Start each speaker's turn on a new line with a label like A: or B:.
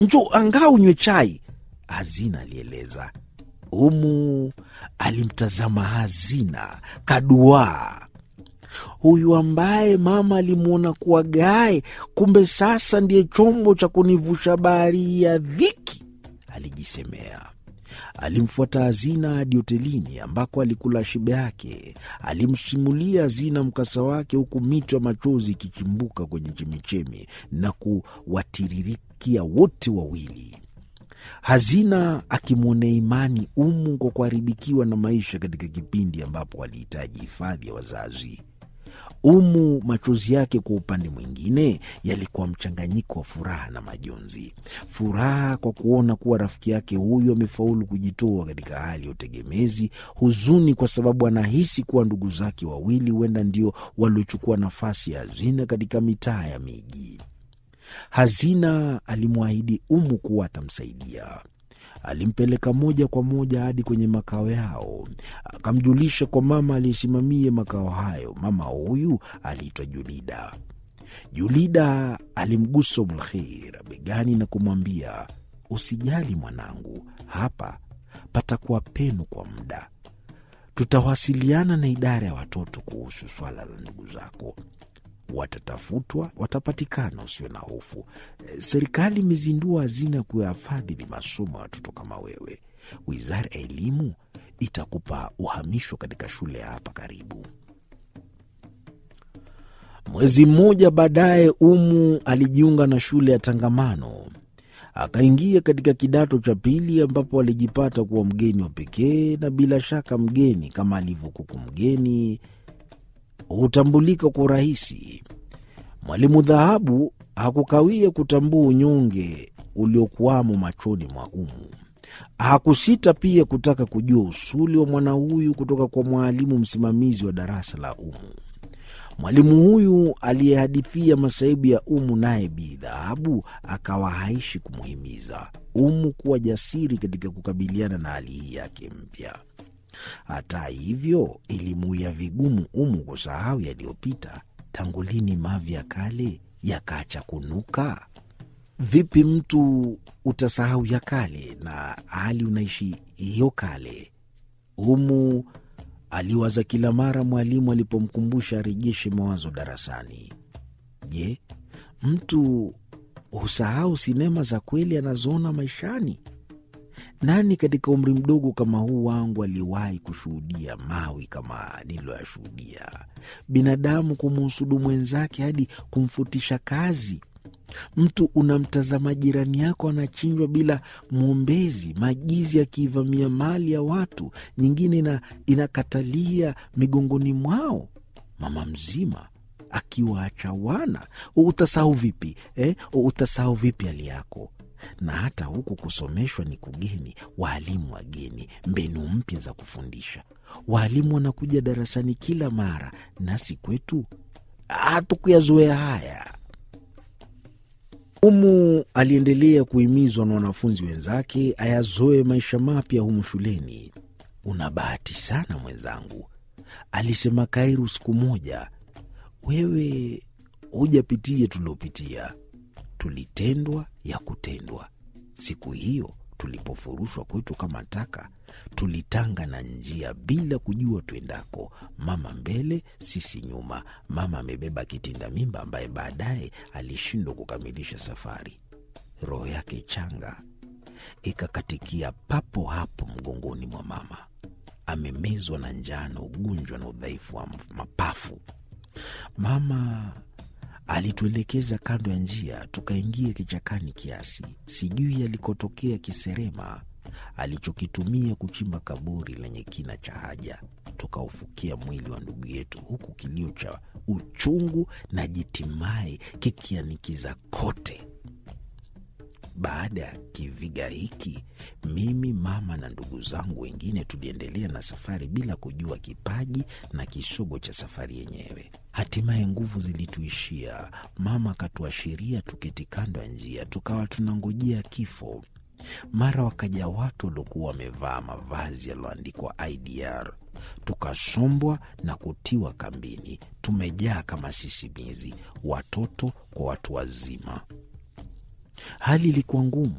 A: njo angaa unywe chai, Hazina alieleza. Umu alimtazama Hazina kaduaa. Huyu ambaye mama alimwona kuwa gae, kumbe sasa ndiye chombo cha kunivusha bahari ya dhiki, alijisemea. Alimfuata Hazina hadi hotelini ambako alikula shibe yake. Alimsimulia Hazina mkasa wake, huku mito ya machozi ikichimbuka kwenye chemichemi na kuwatiririkia wote wawili. Hazina akimwonea imani Umu kwa kuharibikiwa na maisha katika kipindi ambapo alihitaji hifadhi ya wazazi. Umu machozi yake kwa upande mwingine yalikuwa mchanganyiko wa furaha na majonzi. Furaha kwa kuona kuwa rafiki yake huyu amefaulu kujitoa katika hali ya utegemezi, huzuni kwa sababu anahisi kuwa ndugu zake wawili huenda ndio waliochukua nafasi ya Hazina katika mitaa ya miji. Hazina alimwahidi Umu kuwa atamsaidia. Alimpeleka moja kwa moja hadi kwenye makao yao, akamjulisha kwa mama aliyesimamia makao hayo. Mama huyu aliitwa Julida. Julida alimgusa Umulkheir begani na kumwambia, usijali mwanangu, hapa patakuwa penu kwa muda. Tutawasiliana na idara ya watoto kuhusu swala la ndugu zako watatafutwa, watapatikana, usiwe na hofu. Serikali imezindua hazina ya kuyafadhili masomo ya watoto kama wewe. Wizara ya Elimu itakupa uhamisho katika shule ya hapa karibu. Mwezi mmoja baadaye, Umu alijiunga na shule ya Tangamano, akaingia katika kidato cha pili, ambapo alijipata kuwa mgeni wa pekee, na bila shaka mgeni kama alivyokuku mgeni hutambulika kwa urahisi. Mwalimu Dhahabu hakukawia kutambua unyonge uliokuwamo machoni mwa Umu. Hakusita pia kutaka kujua usuli wa mwana huyu kutoka kwa mwalimu msimamizi wa darasa la Umu. Mwalimu huyu aliyehadithia masaibu ya Umu, naye Bi Dhahabu akawa haishi kumuhimiza Umu kuwa jasiri katika kukabiliana na hali hii yake mpya. Hata hivyo ilimuia vigumu Umu kusahau yaliyopita. Tangu lini mavi ya kale yakaacha kunuka? Vipi mtu utasahau ya kale na hali unaishi hiyo kale? Umu aliwaza kila mara mwalimu alipomkumbusha arejeshe mawazo darasani. Je, mtu husahau sinema za kweli anazoona maishani? Nani katika umri mdogo kama huu wangu aliwahi kushuhudia mawi kama niliyoyashuhudia? Binadamu kumuhusudu mwenzake hadi kumfutisha kazi. Mtu unamtazama jirani yako anachinjwa bila mwombezi, majizi akiivamia mali ya watu, nyingine na inakatalia migongoni mwao, mama mzima akiwaacha wana. Utasahau vipi eh? Utasahau vipi hali yako? na hata huku kusomeshwa ni kugeni, waalimu wageni, mbinu mpya za kufundisha. Waalimu wanakuja darasani kila mara, nasi kwetu hatukuyazoea haya. Umu aliendelea kuhimizwa na wanafunzi wenzake ayazoe maisha mapya humu shuleni. Una bahati sana mwenzangu, alisema Kairu siku moja. Wewe hujapitia tuliopitia tulitendwa ya kutendwa. Siku hiyo tulipofurushwa kwetu kama taka, tulitanga na njia bila kujua twendako, mama mbele, sisi nyuma. Mama amebeba kitinda mimba ambaye baadaye alishindwa kukamilisha safari. Roho yake changa ikakatikia papo hapo mgongoni mwa mama. Amemezwa na njaa na ugonjwa na udhaifu wa mapafu. Mama alituelekeza kando ya njia, tukaingia kichakani kiasi, sijui alikotokea kiserema alichokitumia kuchimba kaburi lenye kina cha haja. Tukaufukia mwili wa ndugu yetu, huku kilio cha uchungu na jitimai kikianikiza kote. Baada ya kiviga hiki, mimi mama na ndugu zangu wengine tuliendelea na safari bila kujua kipaji na kisogo cha safari yenyewe. Hatimaye nguvu zilituishia. Mama akatuashiria tuketi kando ya njia, tukawa tunangojea kifo. Mara wakaja watu waliokuwa wamevaa mavazi yaliyoandikwa IDR, tukasombwa na kutiwa kambini. Tumejaa kama sisimizi, watoto kwa watu wazima. Hali ilikuwa ngumu.